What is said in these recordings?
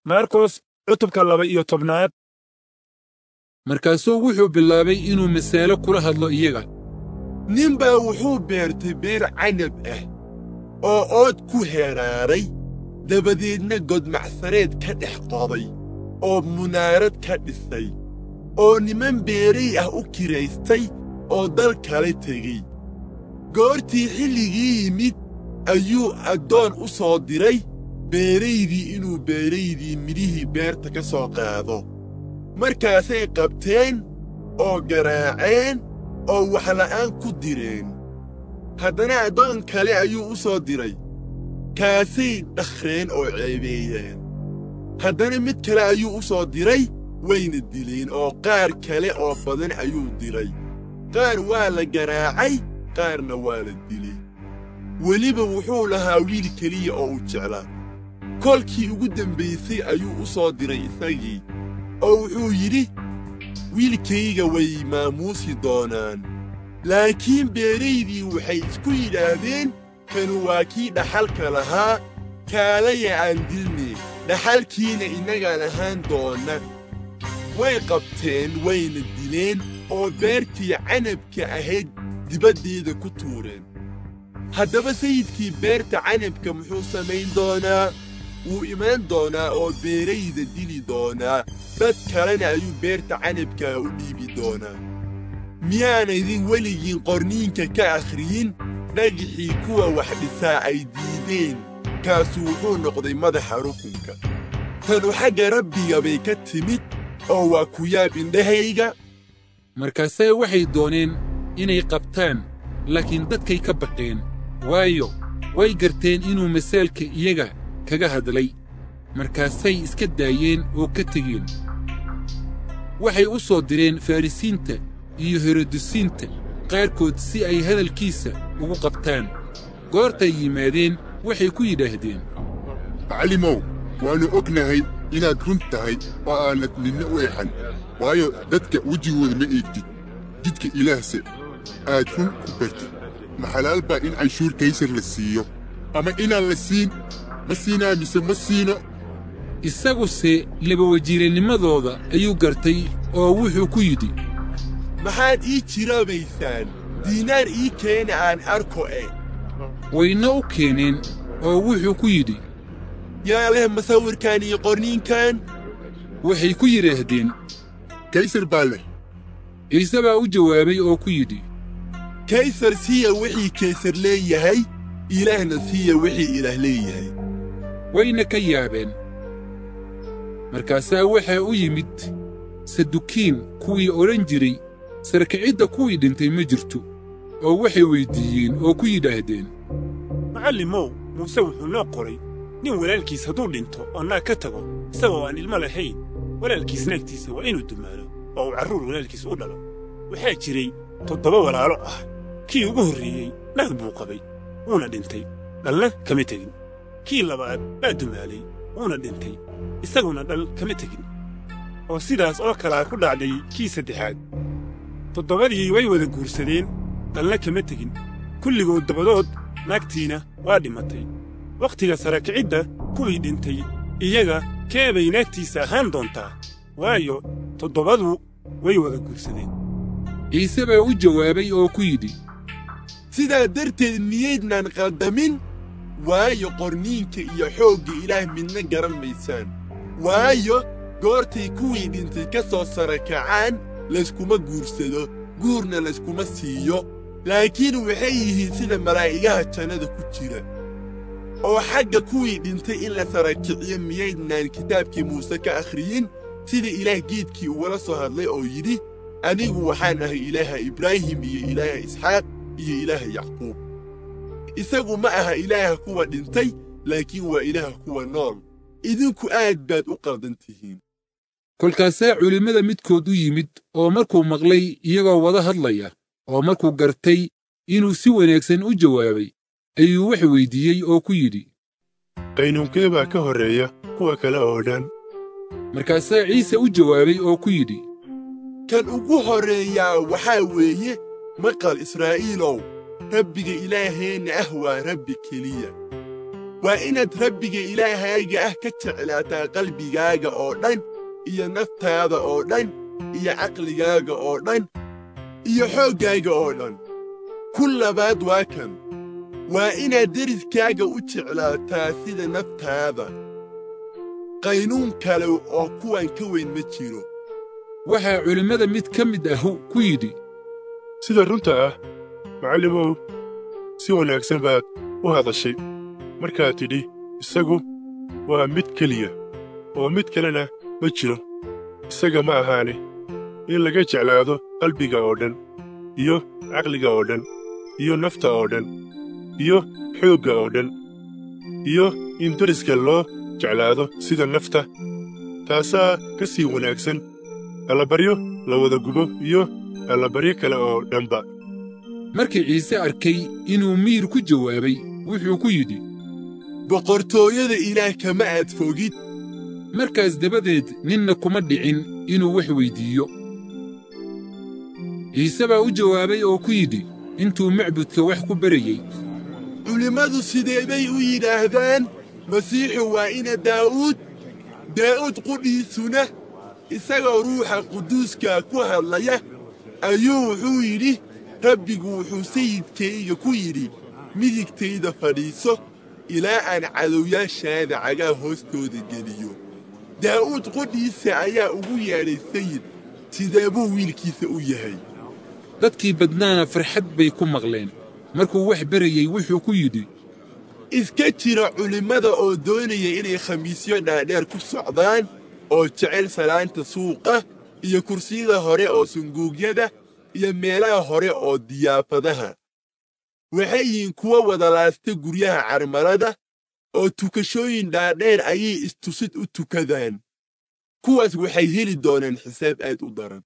markos cutubka laba iyo tobnaad markaasuu wuxuu bilaabay inuu masaalo kula hadlo iyaga nin baa wuxuu beertay beer canab ah oo ood ku heeraaray dabadeedna godmacsareed ka dhex qoday oo munaarad ka dhisay oo niman beeray ah u kiraystay oo dal kale tegey goortii xilligii yimid ayuu addoon u soo diray beeraydii inuu beeraydii midhihii beerta ka soo qaado markaasay qabteen oo garaaceen oo waxla'aan ku direen haddana addoon kale ayuu u soo diray kaasay dhakhreen oo ceebeeyeen haddana mid kale ayuu u soo diray wayna dileen oo qaar kale oo badan ayuu diray qaar waa la garaacay qaarna waa la dilay weliba wuxuu lahaa wiil keliya oo u jeclaa kolkii ugu dembaysay ayuu u soo diray isagii oo wuxuu yidhi wiilkayga way maamuusi doonaan laakiin beeraydii waxay isku yidhaahdeen kanu waa kii dhaxalka lahaa kaalaya aan dilne dhaxalkiina innagaan ahaan doonna way qabteen wayna dileen oo beertii canabka ahayd dibaddeeda ku tuureen haddaba sayidkii beerta canabka muxuu samayn doonaa wuu imaan doonaa oo beerayda dili doonaa dad kalena ayuu beerta canabkaa u dhiibi doonaa miyaanaydin weligiin qorniinka ka akhriyin dhagixii kuwa wax dhisaa ay diideen kaasu wuxuu noqday madaxa rukunka tanu xagga rabbiga bay ka timid oo waa ku yaab indhahayga markaasee waxay dooneen inay qabtaan laakiin dadkay ka baqeen waayo way garteen inuu masaalka iyaga kaga hadlay markaasay iska daayeen oo ka tegeen waxay u soo direen farrisiinta iyo herodusiinta qaarkood si ay hadalkiisa ugu qabtaan goortay yimaadeen waxay ku yidhaahdeen macallimow waannu ognahay inaad run tahay oo aanad ninna u exan waayo dadka wejigooda ma eegtid jidka ilaahse aad run ku bartid ma xalaal baa in canshuur kaysar la siiyo ama inaan la siin ma siinaa mise ma siino isaguse labawajiiranimadooda ayuu gartay oo wuxuu ku yidhi maxaad ii jiroobaysaan diinaar ii keena aan arko e wayna u keeneen oo wuxuu ku yidhi yaa leh masawirkan iyo qorniinkan waxay ku yidhaahdeen kaysar baa leh ciise baa u jawaabay oo ku yidhi kaysar siiya wixii kaysar leeyahay ilaahna siiya wixii ilaah leeyahay wayna ka yaabeen markaasaa waxaa u yimid sadukiin kuwii odhan jiray sarkicidda kuwii dhintay ma jirto oo waxay weyddiiyeen oo ku yidhaahdeen macallimow muuse wuxuu noo qoray nin walaalkiis hadduu dhinto oo naag ka tago isagoo aan ilmo lahayn walaalkiis naagtiisa waa inuu dumaalo oo uu carruur walaalkiis u dhalo waxaa jiray toddoba walaalo ah kii ugu horreeyey naag buu qabay wuuna dhintay dhalna kama tegin kii labaad baa dumaalay wuuna dhintay isaguna dhal kama tegin oo sidaas oo kalaa ku dhacday kii saddexaad toddobadii way wada guursadeen dhalna kama tegin kulligood dabadood naagtiina waa dhimatay wakhtiga sara kicidda kuwii dhintay iyaga kee bay naagtiisa ahaan doontaa waayo toddobadu way wada guursadeen ciise baa u jawaabay oo ku yidhi sidaa darteed miyaydnaan qaldamin waayo qorniinka iyo xoogga ilaah midna garan maysaan waayo goortay kuwii dhintay ka soo sara kacaan layskuma guursado guurna layskuma siiyo laakiin waxay yihiin sida malaa'igaha jannada ku jira oo xagga kuwii dhintay in la sara kiciyo miyaydnaan kitaabkii muuse ka akhriyin sida ilaah geedkii ugala soo hadlay oo yidhi anigu waxaan ahay ilaaha ibraahim iyo ilaaha isxaaq iyo ilaaha yacquub isagu ma aha ilaaha kuwa dhintay laakiin waa ilaaha kuwa nool idinku aad baad u qaldan tihiin kolkaasaa culimmada midkood u yimid oo markuu maqlay iyagoo wada hadlaya oo markuu gartay inuu si wanaagsan u jawaabay ayuu wax weyddiiyey oo ku yidhi qaynuunkee baa ka horreeya kuwa kale oo dhan markaasaa ciise u jawaabay oo ku yidhi kan ugu horreeyaa waxaa weeye maqal israa'iilow rabbiga ilaaheenna ah waa rabbi keliya waa inaad rabbiga ilaahaaga ah ka jeclaataa qalbigaaga oo dhan iyo naftaada oo dhan iyo caqligaaga oo dhan iyo xooggaaga oo dhan ku labaad waa kan waa inaad deriskaaga u jeclaataa sida naftaada qaynuun kale oo kuwan ka weyn ma jiro waxaa culimmada mid ka mid ah ku yidhi sida runta ah macallimow si wanaagsan baad u hadashay markaad tidhi isagu waa mid keliya oo mid kalena ma jiro isaga ma ahaane in laga jeclaado qalbiga oo dhan iyo caqliga oo dhan iyo nafta oo dhan iyo xoogga oo dhan iyo in deriska loo jeclaado sida nafta taasaa ka sii wanaagsan allabaryo la wada gubo iyo allabaryo kale oo dhanba markii ciise arkay inuu miyir ku jawaabay wuxuu ku yidhi boqortooyada ilaah kama aad fogid markaas dabadeed ninna kuma dhicin inuu wax weyddiiyo ciise baa u jawaabay oo ku yidhi intuu macbudka wax ku barayey culimmadu sidee bay u yidhaahdaan masiixu waa ina daa'uud daa'uud qudhiisuna isagoo ruuxa quduuska ku hadlaya ayuu wuxuu yidhi rabbigu wuxuu sayidkayga ku yidhi midigtayda fadhiiso ilaa aan cadowyaashaada cagaa hoostooda geliyo daa'uud qudhiisa ayaa ugu yeedhay sayid sidee buu wiilkiisa u yahay dadkii badnaana farxad bay ku maqleen markuu wax barayey wuxuu ku yidhi iska jira culimmada oo doonaya inay khamiisyo dhaadheer ku socdaan oo jecel salaanta suuqa iyo kursiyada hore oo sunguugyada iyo meelaha hore oo diyaafadaha waxay yihiin kuwa wada laasta guryaha carmarada oo tukashooyin dhaadheer ayay istusid u tukadaan kuwaas waxay heli doonaan xisaab aad u daran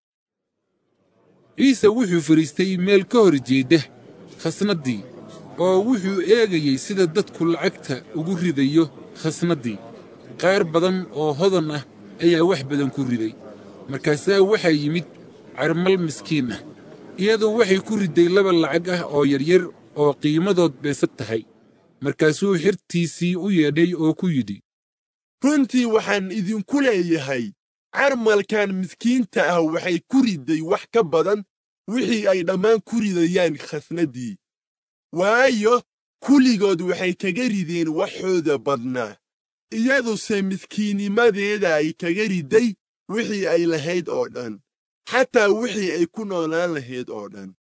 ciise wuxuu fadhiistay meel ka hor jeedda khasnaddii oo wuxuu eegayey sida dadku lacagta ugu ridayo khasnaddii qaar badan oo hodan ah ayaa wax badan ku riday markaasaa waxaa yimid carmal miskiin ah iyadu waxay ku ridday laba lacag ah oo yaryar oo qiimadood beesad tahay markaasuu xirtiisii u yeedhay oo ku yidhi runtii waxaan idinku leeyahay carmalkan miskiinta ah waxay ku ridday wax ka badan wixii ay dhammaan ku ridayaan khasnaddii waayo kulligood waxay kaga rideen waxooda badnaa iyaduse miskiinnimadeeda ay kaga ridday wixii ay lahayd oo dhan xataa wixii ay ku noolaan lahayd oo dhan